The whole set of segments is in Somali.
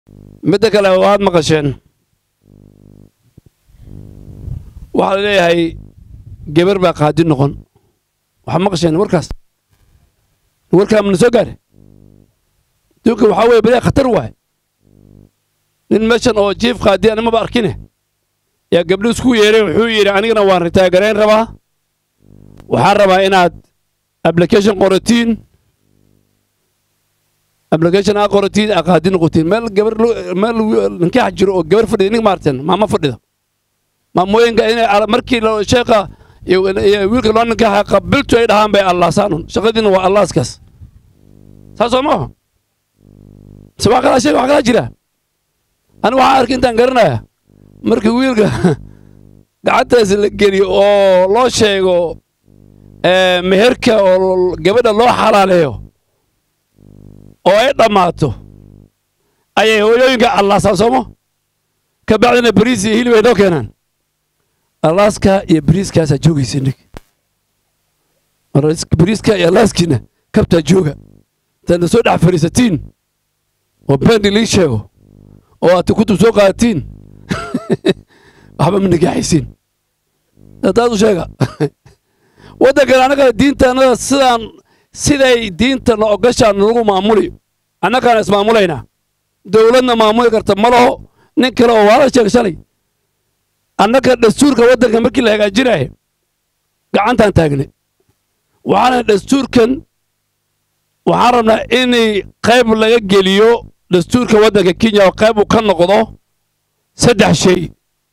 midda kale waad maqasheen waxaa la leeyahay gebar baa qaadi noqon waxaad maqasheen warkaas warkaa mana soo gaare duunka waxaa weeye beriya khatar waay nin meeshan oo jiif qaadi animaba arkine yaa gabdho isku yeeray wuxuu yidhi anigana waan ritaagarayn rabaa waxaan rabaa inaad application qoratiin application aa qoratiin aa qaadi noqotiin meel gabar meel ninkax jiro oo gabar fadhida nig maarteen maama fadhida maamooyinka inay markii sheekha iyo wiilka loo ninkaxa qabiltu ay dhahaan bay allaasaanun shaqadiina waa allaaskaas saas soo maaha se wax kalaa sheeg wax kalaa jira anigu waxaan arkay intaan garanaya markii wiilka gacantaas la geliyo oo loo sheego meherka oo gabadha loo xalaaleeyo oo ay dhammaato ayay hooyooyinka allaasaan sooma ka bacdina bariis iyo hilib ay noo keenaan allaaska iyo bariiskaasaa joogaysa nig bariiska iyo allaaskiina kabtaa jooga intaadna soo dhex fadhiisatiin oo bendi lii sheego oo aad kutub soo qaadatiin waxba ma nigaaxaysiin taas u sheega waddankan annaga diintaannada sidaan siday diintana ogashaan nagu maamuli annagaana ismaamulaynaa dowladna maamuli karta ma laho nin kale oo waala sheeg shalay annaga dastuurka waddanka markii la hagaajinaya gacantaan taagnay waxaana dastuurkan waxaan rabnaa inay qayb laga geliyo dastuurka waddanka kenya oo qayb uu ka noqdo saddex shay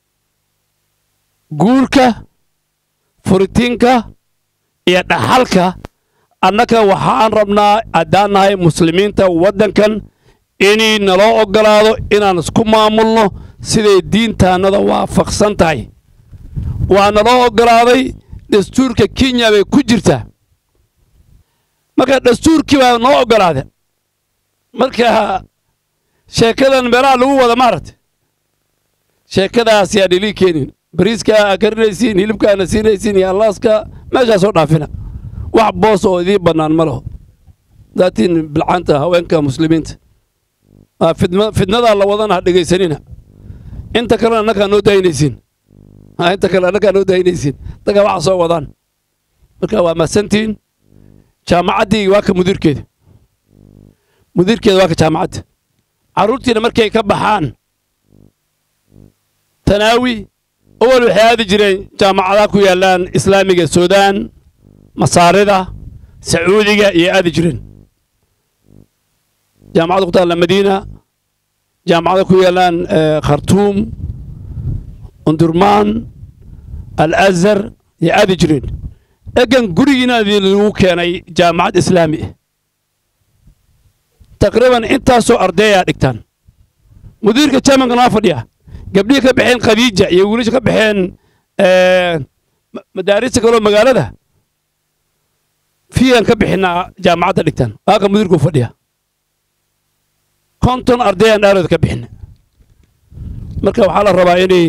guurka furitiinka iyo dhaxalka annaga waxaan rabnaa haddaan nahay muslimiinta waddankan inay naloo oggolaado inaan isku maamulno siday diintaannada waafaqsan tahay waa naloo oggolaaday dastuurka kenya bay ku jirtaa marka dastuurkii baa noo oggolaada marka sheekadan meelaha lagu wada maaragta sheekadaas yaa dhilii keenin bariiska aa karinaysiin hilibka aana siinaysiin iyo allaaska meeshaasoo dhaafina wax boos oo idiin bannaan ma laho daatiin bilcanta haweenka muslimiinta fidnadaa la wadana ha dhegaysanina inta kalena annagaa noo daynaysiin inta kale annagaa noo daynaysiin dagaa waxa soo wadaan marka waa mahadsantihiin jaamacaddii waa ka mudiirkeeda mudiirkeeda waa ka jaamacadda carruurtiina markay ka baxaan tanaawi awal waxay aadi jireen jaamacadaha ku yaallaan islaamiga suudaan masaarida sacuudiga iyo aadi jireen jaamacada ku taalla madiina jaamacada ku yaallaan khartuum undurmaan al azhar iyo aadi jireen egan gurigiina lagu keenay jaamacad islaami ah taqriiban intaasoo ardayaa dhigtaan mudiirka jermanka noo fadhiya gabdhihii ka baxeen khadiija iyo wiilasha ka baxeen madaarista kaloo magaalada fiigan ka bixinaa jaamacadda dhigtaan waaka mudiirkuu fadhiya konton ardayaan dhaarooda ka bixina marka waxaa la rabaa inay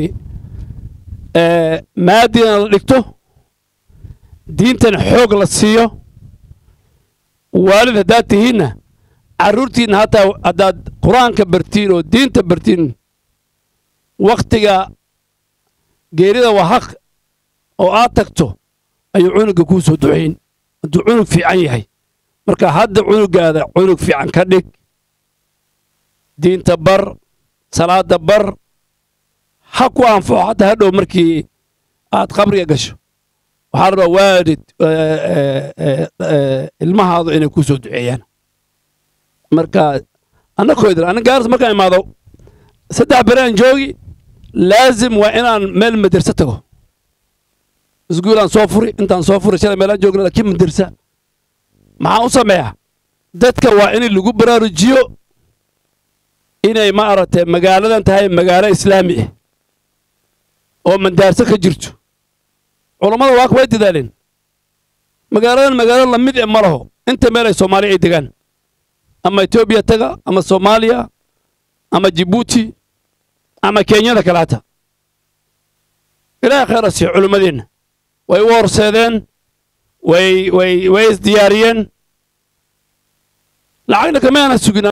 maadina la dhigto diintan xoog la siiyo waalid haddaad tihiinna carruurtiinna hataa haddaad qur-aanka bartiin oo diinta bartiin wakhtiga geerida waa haq oo aad tagto ayuu cunugga kuu soo ducayn hadduu cunug fiican yahay marka hadda cunuggaada cunug fiican ka dhig diinta bar salaadda bar ha ku anfaco hadda hadhow markii aad qabriga gasho waxaa rabaa waalid ilmahaadu inay ku soo duceeyaan marka annakoodan anna gaaris markaan imaado saddex beraan joogi laazim waa inaan meel maderse tago iskuulaan soo furi intaan soo furi shalay meelaan joogna laakiin madersa maxaan u sameeyaa dadka waa in lagu baraarujiyo inay ma aragtay magaaladan tahay magaalo islaami ah oo mandaarso ka jirto culammada waa way dadaaleen magaaladan magaalo lamid e ma laho inta meel ay soomaaliya ay degaan ama etoobiya taga ama soomaaliya ama jibuuti ama kenyada kale hata ilaahay khayra siiyo culimmadeenna way u horseedeen way way way isdiyaariyeen lacagna kamaana sugin